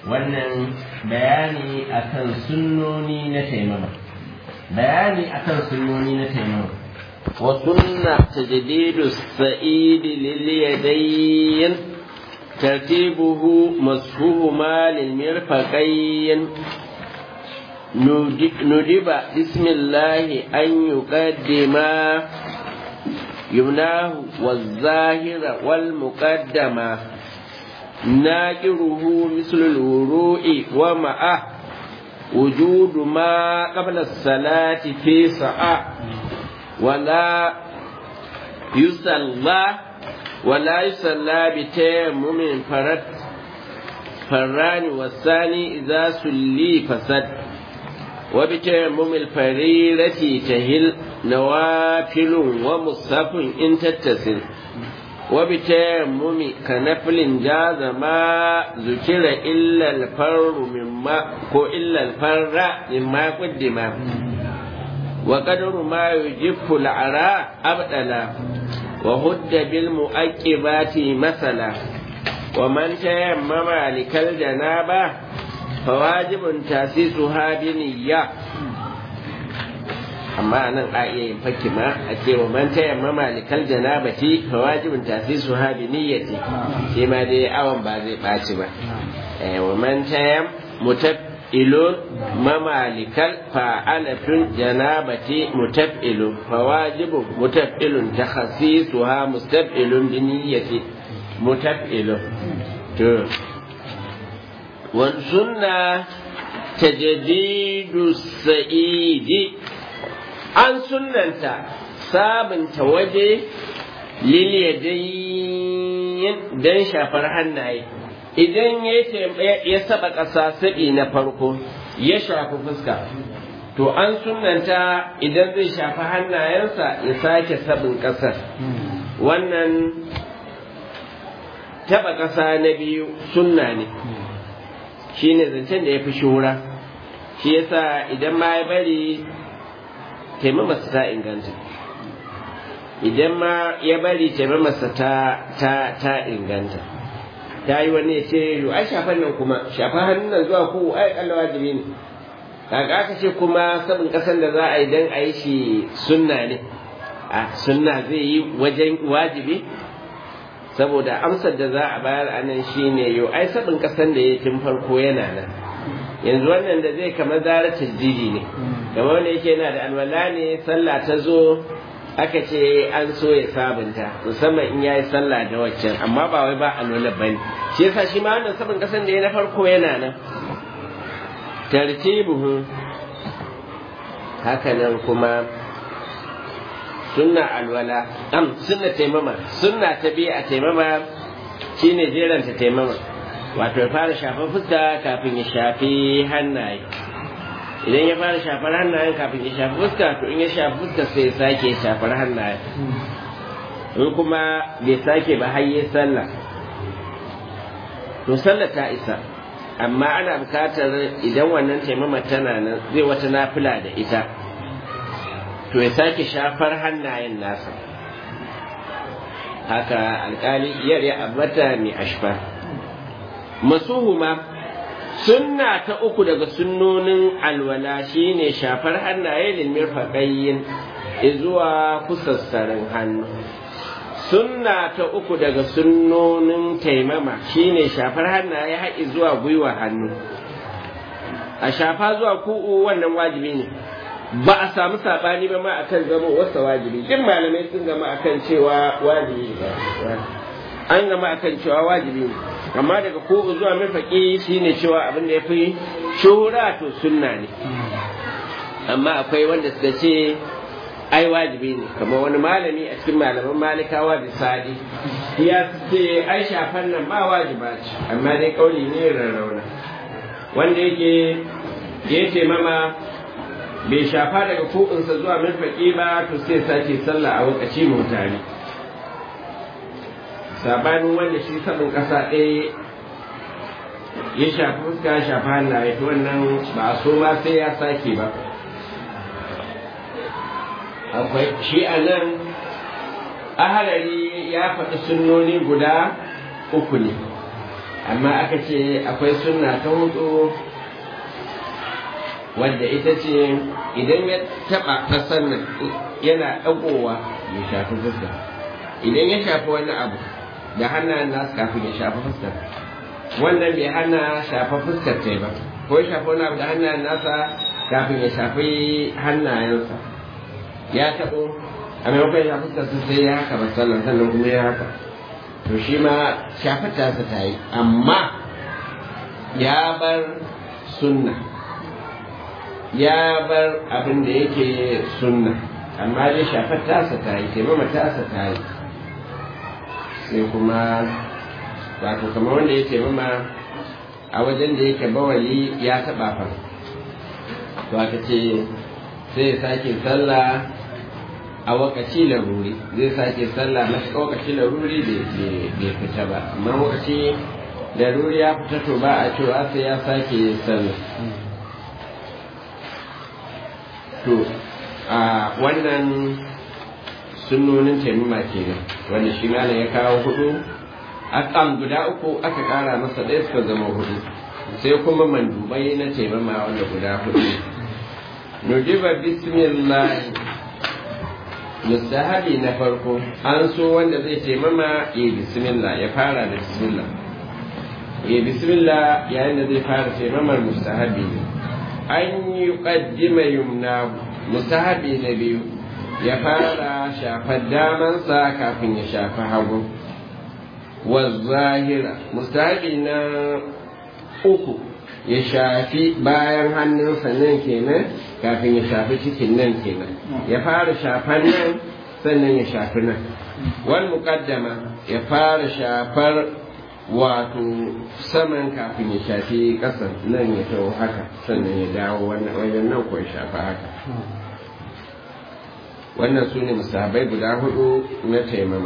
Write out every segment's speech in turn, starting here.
wannan bayani akan sunnoni na taimama bayani akan sunnoni na taimama wa sunna tajdidu sa'id lil yadayn tartibuhu mashuhuma lil mirfaqayn nudiba bismillahi an yuqaddima يمناه والظاهر والمقدمة ناكره مثل الوروء ومعه وجود ما قبل الصلاة في ساعة ولا يصلى ولا يصلى بتيمم فرد فران والثاني إذا سلي فسد وبتيمم الفريرة تهل نوافل ومصحف إن تتصل وبتيمم كنفل جاز ما ذكر إلا الفر مما كو إلا الفر مما قدم وقدر ما يجف العراء أبدلا وهد بالمؤكبات مثلا ومن تيمم لكالجنابة فواجب تاسيسها بنية amma nan a iya yin fakki ma a ce wa man taya mamalikal janabati fa wajibin tasisu ha bi niyyati shi ma dai awan ba zai ɓaci ba wa man taya mutafilun mamalikal fa alafin janabati mutafilun fa wajibin mutafilun takhasisu ha mustafilun bi niyyati mutafilun to والسنة تجديد السعيد an sunanta sabunta waje liliyadayin don shafar hannaye idan ya saba ƙasa saɓi na farko ya shafi fuska to an sunanta idan zai shafi hannayensa ya sake sabin ƙasar wannan taɓa ƙasa na biyu sunna ne shi ne zancen da ya fi shura shi yasa idan ma ya bari taimamarsa ta inganta idan ma ya bari taimamarsa ta ta ta inganta ta yi wani ya ce yo ai shafan nan kuma shafa hannun nan zuwa ko ai kalla wajibi ne kaga aka ce kuma sabon kasan da za a yi dan a yi shi sunna ne a sunna zai yi wajen wajibi saboda amsar da za a bayar a nan shine yo ai sabon kasan da ya tun farko yana nan yanzu wannan da zai kamar zara tasdidi ne kamar wanda yake yana da alwala ne sallah ta zo aka ce an so ya sabunta musamman in yayi sallah da waccan amma ba wai ba alwala bane shi yasa shi ma wannan sabon kasan da ya na farko yana nan tartibuhu haka nan kuma sunna alwala am sunna taimama sunna ta biya a taimama shine jeranta taimama wato ya fara shafar fuska kafin ya shafi hannaye idan ya fara shafar hannayen kafin ya shafi fuska to in ya shafi fuska sai ya sake shafar hannaye in kuma bai sake ba har yi sallah to sallah ta isa amma ana bukatar idan wannan taimama tana nan zai wata nafila da ita to ya sake shafar hannayen nasa haka alkali iyar ya ambata mai ashfa masuhuma sunna ta uku daga sunnonin alwala shine shafar hannaye lilmir faƙayyin zuwa kusassarin hannu sunna ta uku daga sunnonin taimama shine shafar hannaye haƙi zuwa gwiwa hannu a shafa zuwa ku'u wannan wajibi ne ba a samu saɓani ba ma akan zama wasa wajibi duk malamai sun gama akan cewa wajibi ne an gama akan cewa wajibi ne amma daga ko zuwa mafaki shine cewa abin da ya fi shuhura to sunna ne amma akwai wanda suka ce ai wajibi ne kamar wani malami a cikin malaman malikawa da sadi ya ce ai shafan nan ba wajiba ce amma dai kauli ne rarrauna wanda yake ya ce mama bai shafa daga ku'unsa zuwa mafaki ba to sai sake sallah a wakaci mutane sabanin wanda shi sabon ƙasa ɗaya ya shafi fuska ya shafi hannaye to wannan ba a so ma sai ya sake ba akwai shi a nan ahalari ya faɗi sunnoni guda uku ne amma aka ce akwai sunna ta hudu wadda ita ce idan ya taba ƙasar nan yana ɗagowa ya shafi fuska idan ya shafi wani abu da hannayen nasu kafin ya shafi fuskar wannan bai hana shafa fuskar ta ba ko ya shafi wani abu da hannayen nasa kafin ya shafi hannayensa ya taɓo a maimakon ya fuskar su sai ya haka ba sallan sannan kuma ya haka to shi ma shafar tasa ta yi amma ya bar sunna ya bar abin da yake sunna amma dai shafar tasa ta yi taimama tasa ta yi sai kuma wato kamar wanda ya taimama a wajen da yake bawali ya taɓa fa to aka ce sai ya sake sallah a wakaci laruri zai sake sallah na wakaci laruri bai fita ba amma wakaci laruri ya fita to ba a cewa sai ya sake sallah to a wannan sunnonin taimama kenan wanda shi malam ya kawo hudu akam guda uku aka kara masa ɗaya suka zama hudu sai kuma mandubai na taimama wanda guda hudu nudiba bismillah mustahabi na farko an so wanda zai taimama ya bismillah ya fara da bismillah ya bismillah yayin da zai fara taimamar mustahabi ne an yi ƙaddima yumna mustahabi na biyu ya fara shafar damansa kafin ya shafi hagu wa zahira mustahabi na uku ya shafi bayan hannunsa nan kenan kafin ya shafi cikin nan kenan ya fara shafar nan sannan ya shafi nan wal muqaddama ya fara shafar wato saman kafin ya shafi ƙasan nan ya taho haka sannan ya dawo wannan wajen nan ko ya shafi haka wannan su ne musabai guda hudu na taimama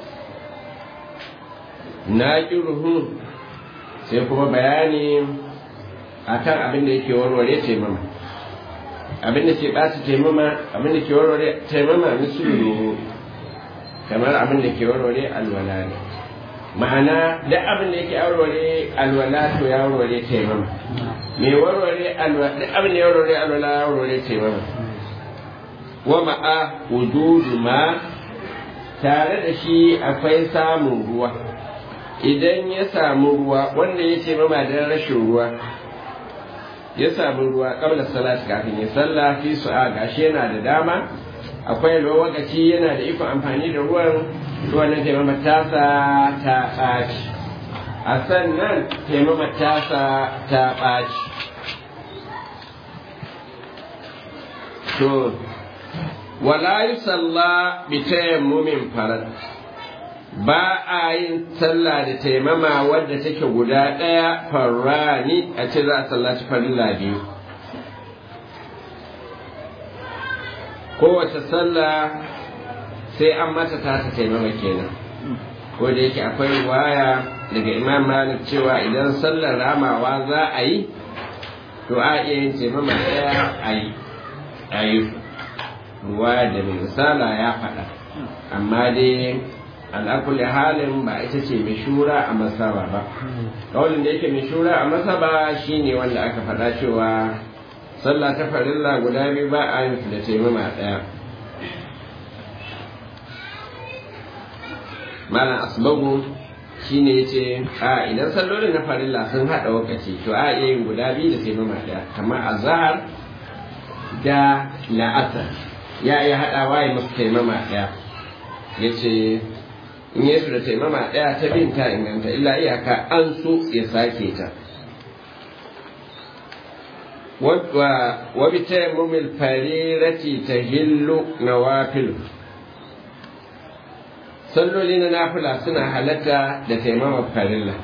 na ruhu sai kuma bayani akan abin da yake warware taimama abin da ke ɓata taimama abin da ke warware taimama misulu kamar abin da ke warware alwala ne ma'ana da abin da yake warware alwala to ya warware taimama me warware alwala duk abin da ya warware alwala ya warware taimama wa ma'a wujudu ma tare da shi akwai samun ruwa idan ya samu ruwa wanda ya ce mama don rashin ruwa ya samu ruwa kabla salat kafin ya salla fi su'a gashi yana da dama akwai lokaci yana da ikon amfani da ruwan ruwan na taimama tasa ta ɓaci a sannan taimama tasa ta ɓaci to wala yi salla bi tayammumin farad ba a yin sallah da taimama wadda take guda ɗaya farrani a ce za a sallaci farilla biyu kowace sallah sai an mata ta taimama kenan ko da yake akwai waya daga imam malik cewa idan sallar ramawa za a yi to a iya yin taimama ɗaya a yi a yi ruwa da mai misala ya faɗa amma dai al'akulli halin ba ita ce mai shura a masaba ba kawalin da yake mai shura a masaba shine wanda aka faɗa cewa sallah ta farilla guda biyu ba a yin da taimama ɗaya malam asbagu shine yace a idan sallolin na farilla sun haɗa lokaci to a iya yin guda biyu da taimama ɗaya kamar azhar da la'asar ya iya haɗawa ya masu taimama ɗaya yace in yesu da taimama ɗaya ta bin ta inganta illa iyaka an so ya sake ta wa bi tayammumil farirati tahillu nawafil salloli na nafila suna halatta da taimama farilla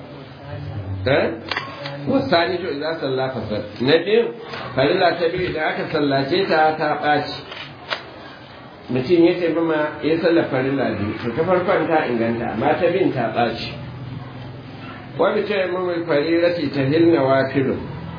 wasani to idan salla fasal na biyu farilla ta biyu da aka sallace ta ta ɓaci mutum ya taimama ya sallar farilla biyu to ta farkon ta inganta amma ta bin ta ɓaci wani ta taimama farirati ta hilna wafilu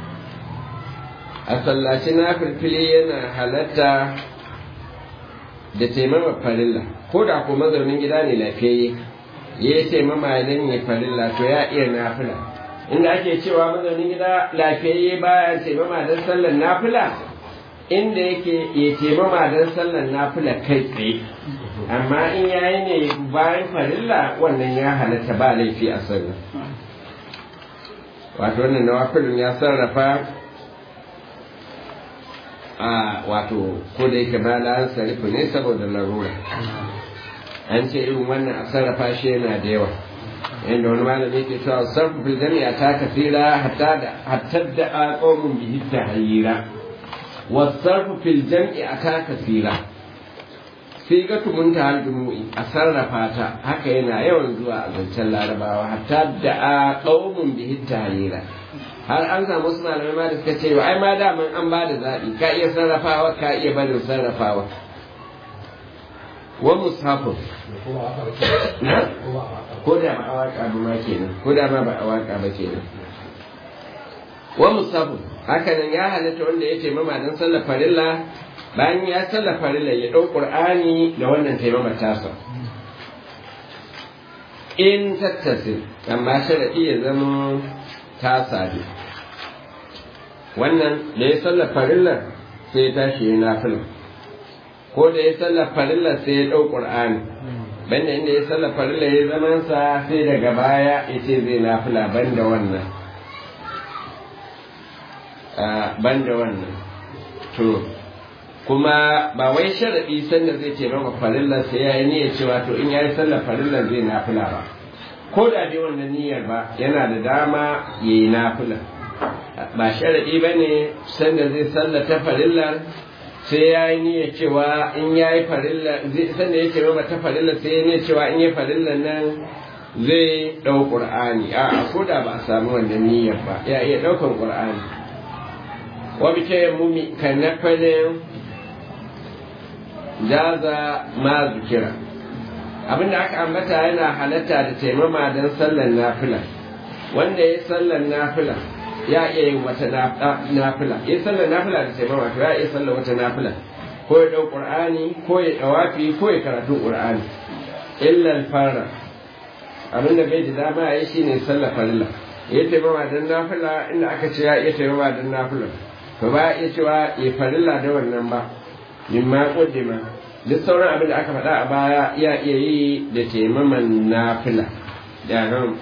a sallaci na filfili yana halatta da taimama farilla ko da ko mazaunin gida ne lafiyayye ya ce mama idan ya farilla to ya iya nafila inda ake cewa mazaunin gida lafiyayye baya ce mama don sallar nafila inda yake ya ce mama don sallar nafila kai tsaye amma in yayi ne bayan farilla wannan ya halatta ba laifi a sallar wato wannan nawafilin ya sarrafa a wato ko da yake ba an sarrafa ne saboda larura an ce irin wannan a sarrafa shi yana da yawa inda wani malami ke cewa sarfu fil jami'a ta kasira hatta da hatta da aqawmun bihi tahyira wa sarfu fil jami'a ta kasira sigatu muntahal jumu'i a sarrafa ta haka yana yawan zuwa a zancen larabawa hatta da aqawmun bihi tahyira har an samu wasu malamai ma da suka ce ai ma daman an ba da zaɓi ka iya sarrafawa ka iya barin sarrafawa wa mushafin ko da ba a waka ba ma kenan ko da ma ba a waka ba kenan wa mushafin haka nan ya halatta wanda ya taimama don sallar farilla bayan ya sallar farilla ya ɗau ƙur'ani da wannan taimama tasa in tattasi amma sharaɗi ya zama ta sadu wannan da ya sallar farillar sai ya tashi ya nafila ko da ya sallar farillar sai ya ɗau ƙur'ani banda inda ya sallar farillar ya zamansa sai daga baya ya ce zai nafila banda wannan banda wannan to kuma ba wai sharaɗi sanda zai ce maka farillar sai ya yi niyyar cewa to in ya yi sallar farillar zai nafila ba ko da dai wannan niyyar ba yana da dama ya yi nafila ba sharaɗi ba ne sanda zai sallata farillar sai ya yi niyyar cewa in ya yi farillar sanda ya ce ma ta farillar sai ya niyyar cewa in ya yi farillar nan zai ɗau ƙur'ani a ko da ba a samu wannan niyyar ba ya iya ɗaukan ƙur'ani wa bi ta yammumi kan nafalin jaza ma zikira abinda aka ambata yana halatta da taimama don sallar nafila wanda ya sallar nafila ya iya yin wata nafila ya sallar nafila da taimama to ya iya sallar wata nafila ko ya dau qur'ani ko ya dawafi ko ya karatu qur'ani illa fara abinda bai da dama ya shine sallar farilla ya taimama don nafila inda aka ce ya iya taimama don nafila to ba ya cewa ya farilla da wannan ba mimma qaddima duk sauran abin da aka faɗa a baya ya iya yi da taimaman nafila da nan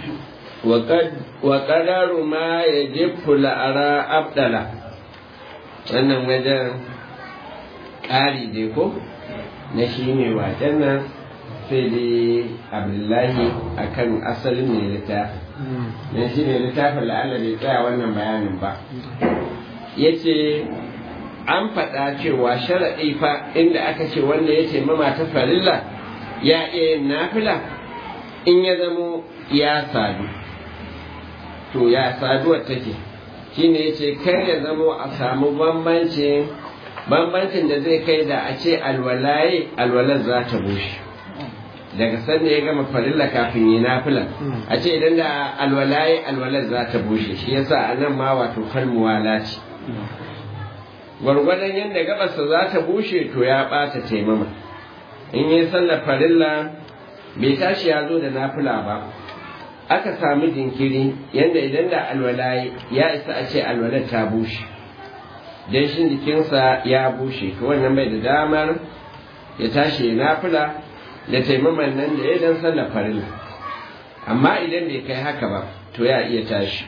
wa ƙadaru ma ya jefu la'ara abdala wannan wajen ƙari dai ko na shi ne wajen nan sai dai abdullahi a kan asalin mai littafin na shi ne littafin la'alla bai tsaya wannan bayanin ba ya ce an faɗa cewa sharaɗi fa inda aka ce wanda ya ce mama ta farilla ya iya yin nafila in ya zamo ya sadu to ya saduwar take shine ya ce kar ya zamo a samu bambancin bambancin da zai kai da a ce alwalaye alwalar za ta bushe daga sanda ya gama farilla kafin yi nafila a ce idan da alwalaye alwalar za ta bushe shi yasa a nan ma wato kalmuwala ce gwargwadon yadda gabarsa za ta bushe to ya ɓata taimama in yi sallar farilla bai tashi ya zo da nafila ba aka samu jinkiri yadda idan da alwalaye ya isa a ce alwalar ta bushe dan shi jikinsa ya bushe to wannan bai da damar ya tashi ya nafila da taimaman nan da ya dan sallar farilla amma idan bai kai haka ba to ya iya tashi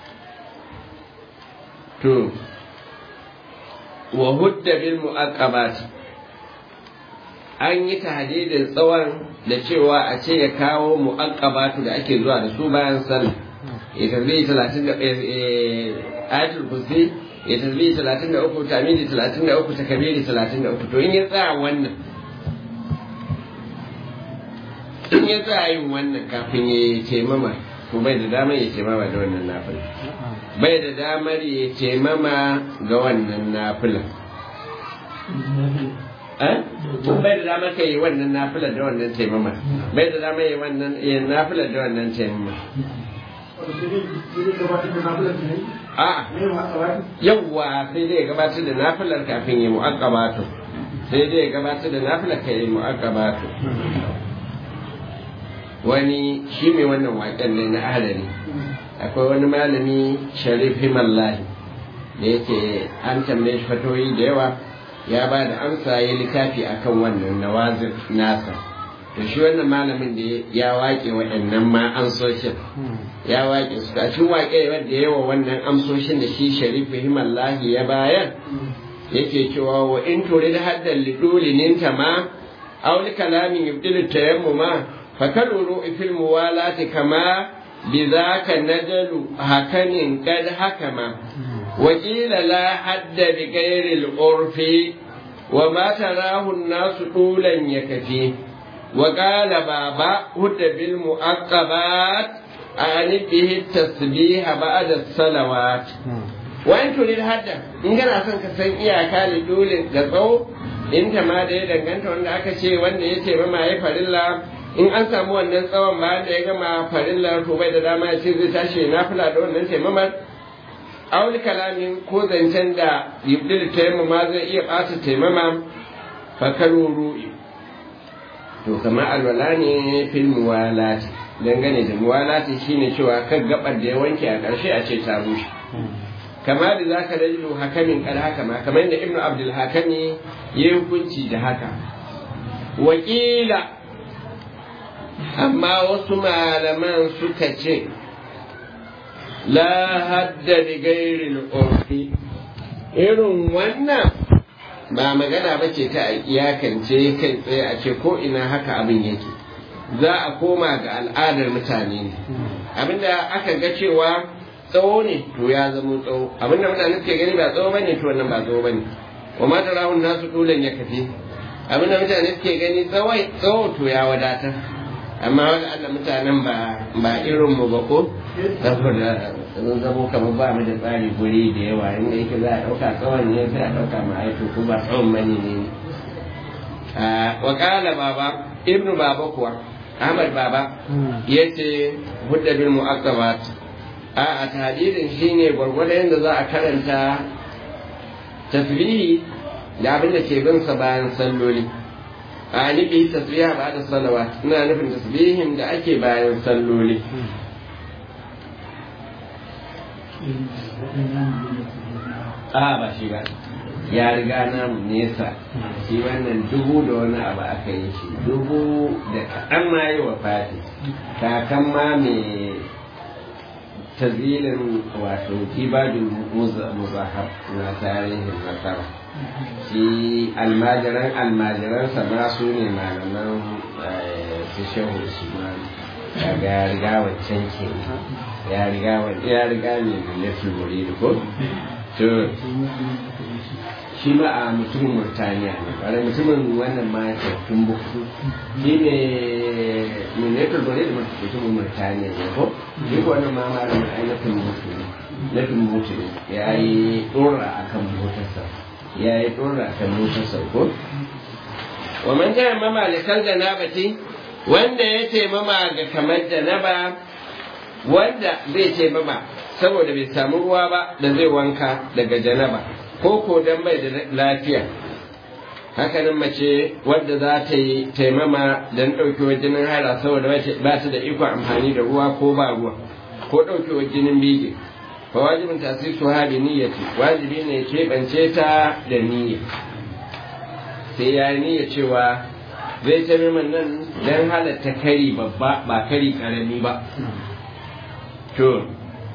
to wa hudda bil mu'aqqabat an yi tahdidin tsawon da cewa a ce ya kawo mu'aqqabatu da ake zuwa da su bayan sallah ya tarbi 30 da ayatul kursi ya tarbi 33 tamidi 33 takbiri 33 to in ya tsaya wannan in ya tsaya yin wannan kafin ya ce mama to bai da damar ya ce mama da wannan nafila bai da damar ya ce mama ga wannan nafila bai da damar ka yi wannan nafila da wannan taimama bai da damar yi wannan yin nafila da wannan taimama a yawwa sai dai gabatar da nafilar kafin yi mu'aqqabatu sai dai gabatar da nafilar ka yi mu'aqqabatu wani shi mai wannan waƙen ne na ahalari akwai wani malami sharif himallahi da yake an tambaye shi fatoyi da yawa ya ba da amsa ya littafi akan wannan nawazir nasa to shi wannan malamin da ya waƙe waɗannan ma amsoshin ya waƙe su a cikin waƙe wanda yawa wannan amsoshin da shi sharif himallahi ya bayar yake cewa wa in turid haddan liduli ninta ma aw li kalamin yubdilu tayammuma fa kaluru fil muwalati kama bidhaka najalu hakanin kad hakama wa qila la hadda bi ghairi al urfi wa ma tarahu an-nas tulan yakfi wa qala baba hudda bil muaqqabat an bihi tasbih ba'da as-salawat wani turin hadda in kana son ka san iyaka da dole ga tsawo in ta ma da ya danganta wanda aka ce wanda ya ce ma ya farilla in an samu wannan tsawon bayan da ya gama farilla to bai da dama ya ce zai tashi na fila da wannan taimamar auli kalamin ko zancen da yubdil taimama zai iya ɓata taimama fakaru ru'i to kamar alwala ne fil muwalati dangane da muwalati shine cewa kan gabar da ya wanke a ƙarshe a ce ta rushe kama da za ka rajilu hakamin kar haka ma kamar da ibnu abdul hakami ya yi hukunci da haka wakila amma wasu malaman suka ce la hadda da gairin urfi irin wannan ba magana ba ce ta iyakance kai tsaye a ce ko ina haka abin yake za a koma ga al'adar mutane ne abinda aka ga cewa tsawo ne to ya zama tsawo abin da mutane suke gani ba tsawo bane to wannan ba tsawo bane wa ma tarahun nasu dulan ya kafi abin da mutane suke gani tsawai tsawo to ya wadatar amma wani Allah mutanen ba ba irin mu ba ko saboda sun zamo kamar ba mu da tsari guri da yawa inda yake za a ɗauka tsawon ne sai a ɗauka ma aiki ko ba tsawon bane ne wa qala baba ibnu baba kuwa Ahmad baba yace hudda bil mu'aqqabat a a tadirin shine gwargwadon yadda za a karanta tasbihi da abin da ke bin sa bayan salloli a nufi tasbiha ba da salawa ina nufin tasbihin da ake bayan salloli a ba shi ba ya riga namu nesa shi wannan dubu da wani abu aka yi shi dubu da kaɗan ma yi wa fati kakan ma mai tazilin wato kibadin muzahab na tarihin nasara shi almajiran almajiransa ma su ne malaman su shehu usman daga ya riga wancan ke ya riga ya riga ne da lafi muri ko to shi ma a mutumin murtaniya ne ƙwarai mutumin wannan ma ya tun buktu shi ne minetar bane da mutumin murtaniya ne ko shi ko wannan ma malamin ainihin mutu ne nufin mutu ne ya yi ɗora a kan motarsa ya yi ɗora a kan motarsa ko wa man jaya mama likal janabati wanda ya taimama ga kamar janaba wanda zai taimama saboda bai samu ruwa ba da zai wanka daga janaba ko ko dan bai da lafiya hakanan mace wadda za ta yi taimama don ɗaukewar jinin haila saboda ba ta da ikon amfani da ruwa ko ba ruwa ko ɗaukewar jinin bege fa wajibin tasisu ha bi niyyati wajibi ne keɓance ta da niyya sai ya niyya cewa zai taimaman nan don halatta kari babba ba kari karami ba to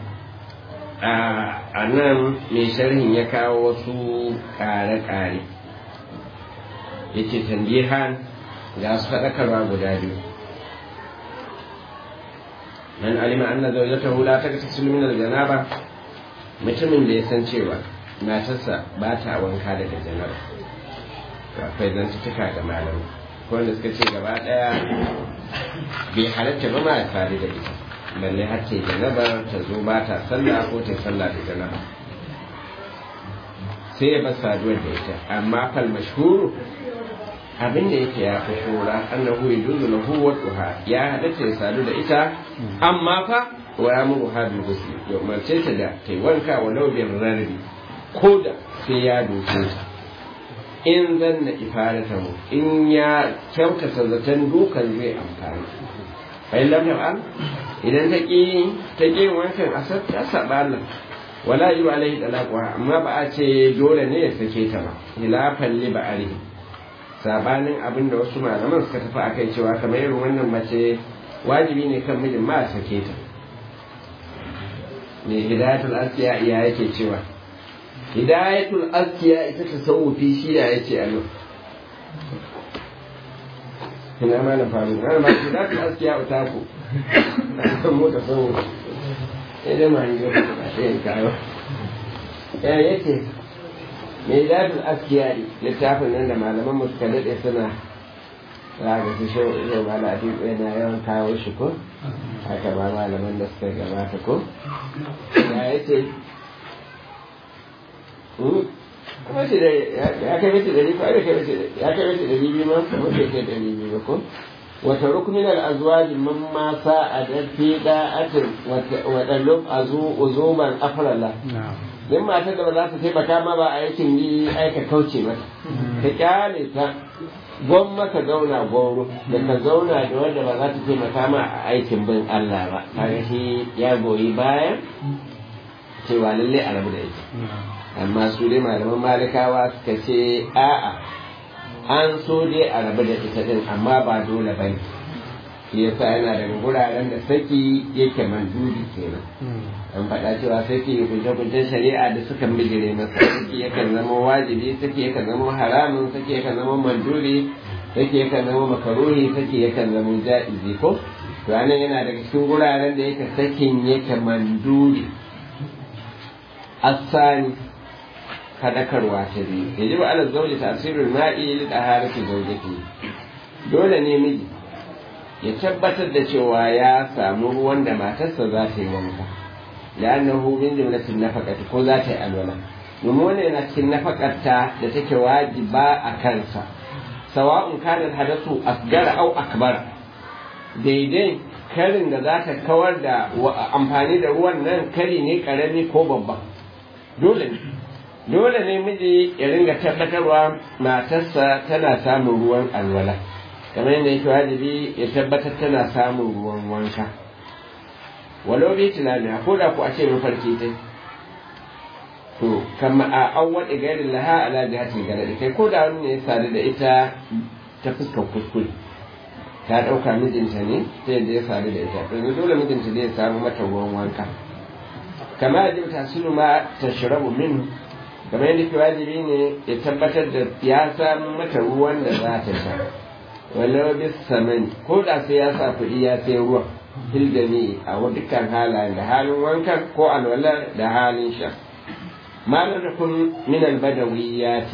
a nan mai sharhin ya kawo wasu ƙare-ƙare ya ce tanbihan ga su faɗakarwa guda biyu man alima anna zawjatahu la taghtasil min al-janaba mutumin da ya san cewa matarsa ba ta wanka daga janaba to akwai zantuttuka ga malamai ko wanda suka ce gaba ɗaya bai halatta ba ma ya faru da ita balle har ta janaba ta zo ba ta sallah ko ta sallah da janaba sai ya bar saduwar da ita amma fal mashhuru abin da yake ya fi shura annahu yajuzu lahu wa duha ya halatta ya sadu da ita amma fa wa yamuru hadul ghusl ya umarce ta da ta wanka wa law bin rarbi ko da sai ya doke ta in zanna ifaratahu in ya kyautata zaton dukan zai amfani bai lam yaf'al idan ta ki ta ki wankan asar ta saba Allah wala yi alaihi talaqa amma ba a ce dole ne ya sake ta ba khilafan li ba'ali sabanin abin da wasu malaman suka tafi akai cewa kamar irin wannan mace wajibi ne kan mijin ma a sake ta me hidayatul asiya iya yake cewa hidayatul asiya ita tasawufi shi ya yace a nan ina ma na faru na ma hidayatul asiya utaku san mu tasawufi idan ma yi ba ta yin kayo ya yace me hidayatul asiya littafin nan da malaman mu suka dade suna za ga su shi yau ba da yana yawan kawo shi ko haka ba malaman da suka gabata ko ya yi ce kuma shi da ya kai mace dari ko ya kai mace ya kai mace dari biyu ma kuma bai kai dari biyu ba ko wata rukunin al'azwaji man ma sa a dafi da'atin waɗannan azu uzuman afrala din matar da ba za ta taimaka ma ba a yakin yi aika kauce mata ta kyale ta gwamma ka zauna gwauro da ka zauna da wanda ba za ta taimaka ma a aikin bin Allah ba kaga shi ya goyi bayan cewa lalle a rabu da ita amma su dai malaman malikawa suka ce a'a an so dai a rabu da ita din amma ba dole ba ne shi yasa yana daga guraren da saki yake manduri kenan an faɗa cewa saki kunce-kuncen shari'a da suka bijire masa saki yakan zama wajibi saki yakan zama haramun saki yakan zama manduri saki yakan zama makaruhi saki yakan zama ja'izi ko to anan yana daga cikin guraren da yake sakin yake manduri asani fadakarwa ta biyu yajibu ala zawji tasirul ma'i li taharati zawjati dole ne miji ya tabbatar da cewa ya samu ruwan da matarsa za ta yi wanka la'annahu min jumlatin nafaqati ko za ta yi alwala domin wannan yana cikin nafakarta da take wajiba a kansa sawa'un kana hadasu asgara au akbar daidai karin da za ta kawar da amfani da ruwan nan kari ne karami ko babba dole ne dole ne miji ya ringa tabbatarwa matarsa tana samun ruwan alwala kamar yadda yake wajibi ya tabbatar tana samun ruwan wanka walau bai tunani ko da ku a ce mafarki dai to kama a an waɗe garin laha ala jihatin garadi kai ko da wani ne ya sadu da ita ta fuskar kuskure ta ɗauka mijinta ne ta yadda ya sadu da ita yanzu dole mijinta zai samu mata ruwan wanka kama yadda ta sunu ma ta shirabu min kamar yadda ke wajibi ne ya tabbatar da ya samu mata ruwan da za ta sha walau bis samani ko da sai ya sa kuɗi ya sai ruwan hildani a dukkan halayen da halin wankan ko alwala da halin sha malar da kun min albadawiyati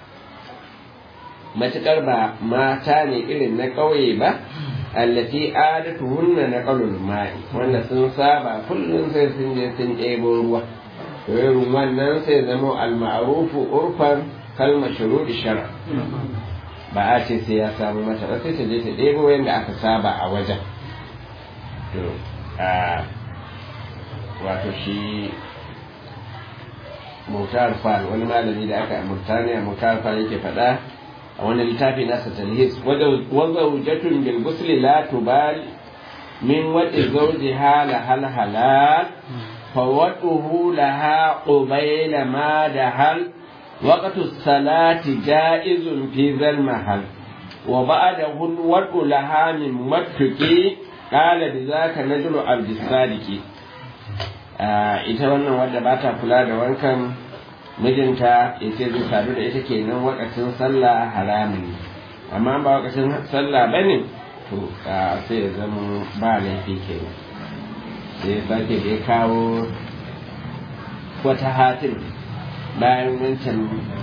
matukar ba mata ne irin na ƙauye ba allati adatuhunna na qalul ma'i wanda sun saba kullum sai sun je sun ɗebo ruwa irin wannan sai zama al-ma'rufu urfan kalmar shuruɗi shara ba a ce sai ya samu mata ba sai ta je ta ɗebo yadda aka saba a wajen to a wato shi mutar fal wani malami da aka murtaniya mutar fal yake faɗa a wani littafi nasa talhis wanda hujjatun bil gusli la tubal min wadi zawjiha la hal halal فوضعه لها قبيل ما دهل وقت الصلاة جائز في ذا المحل وبعده الوضع لها من متك قال بذاك نجل عبد الصادق ita wannan wadda ba ta kula da wankan mijinta ya ce zai sadu da ita kenan wakacin sallah haramun ne amma ba wakacin sallah ba ne to sai ya zama ba laifi kenan sai sake da ya kawo wata hatin bayan wancan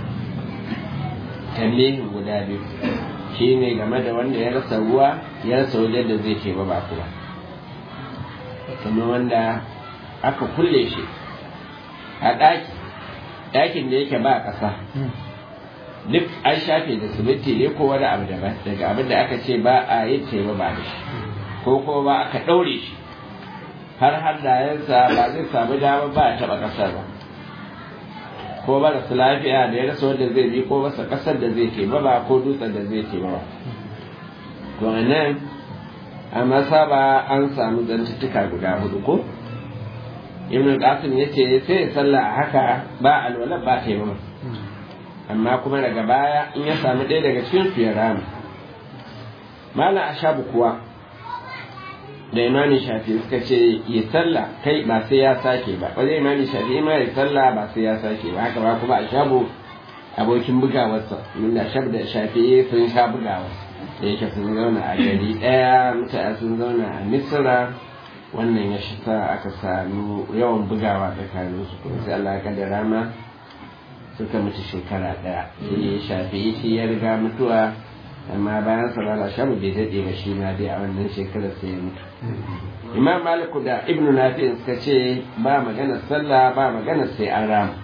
tambihin guda biyu shi ne game da wanda ya rasa ruwa ya rasa wajen da zai ce ba ba kuwa kuma wanda aka kulle shi a ɗaki ɗakin da yake ba ƙasa duk an shafe da siminti ne ko wani abu daban daga abin da aka ce ba a yin teba ba da shi ko kuma ba aka ɗaure shi har hannayensa ba zai samu damar ba a taɓa ƙasar ba ko marasa lafiya da ya rasa wanda zai bi ko masa ƙasar da zai taimama ko dutsen da zai taimama to a nan a masaba an samu zantuttuka guda hudu ko ibn qasim yace sai ya salla a haka ba alwala ba taimama amma kuma daga baya in ya samu ɗaya daga cikin su ya rama mala ashabu kuwa da imani shafi suka ce ya salla kai ba sai ya sake ba wajen imani shafi ma ya salla ba sai ya sake ba haka ba kuma ashabu abokin bugawarsa min da shab da shafi sun sha bugawa da yake sun zauna a gari ɗaya mutane sun zauna a misira wannan ya shi sa aka sami yawan bugawa tsakanin su kuma sai Allah ya kaddara ma suka mutu shekara ɗaya shi shafi shi ya riga mutuwa amma bayan salala shamu bai daɗe ba shi ma dai a wannan shekarar sai ya mutu imam maliku da ibnu nafi suka ce ba magana sallah ba magana sai an rama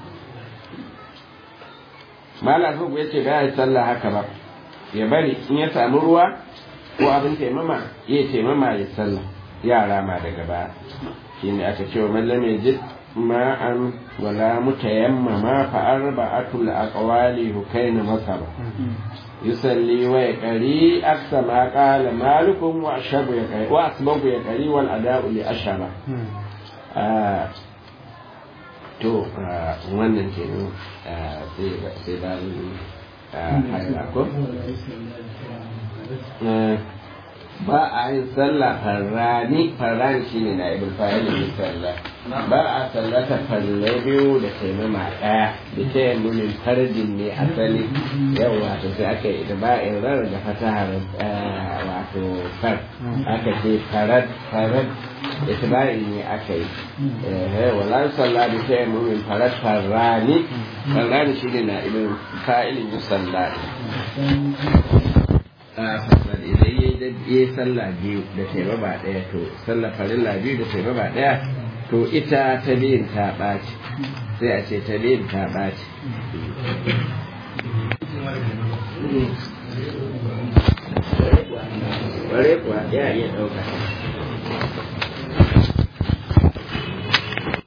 malam hugu ya ce ba ya sallah haka ba ya bari in ya samu ruwa ko abin taimama ya taimama ya sallah yara ma daga baya shine aka ce wa mallam ya ji ma'an wala mutayammama fa arba'atul aqwali hukaina masaba yusalli wa yaqri aksa ma qala malikum wa ashabu yaqri wa asbabu yaqri wal ada'u li ashaba to wannan kenan sai ba haila ko ba a yin sallah farrani farrani shine na ibul fa'ilin sallah ba a sallata falle biyu da taimama daya da ta yi nunin fardin ne asali yau wato sai aka yi ba in rar da fatahar wato far aka ce farad farad itibari ne aka yi wala sallah da ta yi nunin farad farrani farrani shine na ibul fa'ilin sallah fasal idan ya yi sallah biyu da taimama ɗaya to sallah farilla biyu da taimama ɗaya to ita ta biyun ta ɓaci sai a ce ta biyun ta ɓaci ware kuwa ya iya ɗauka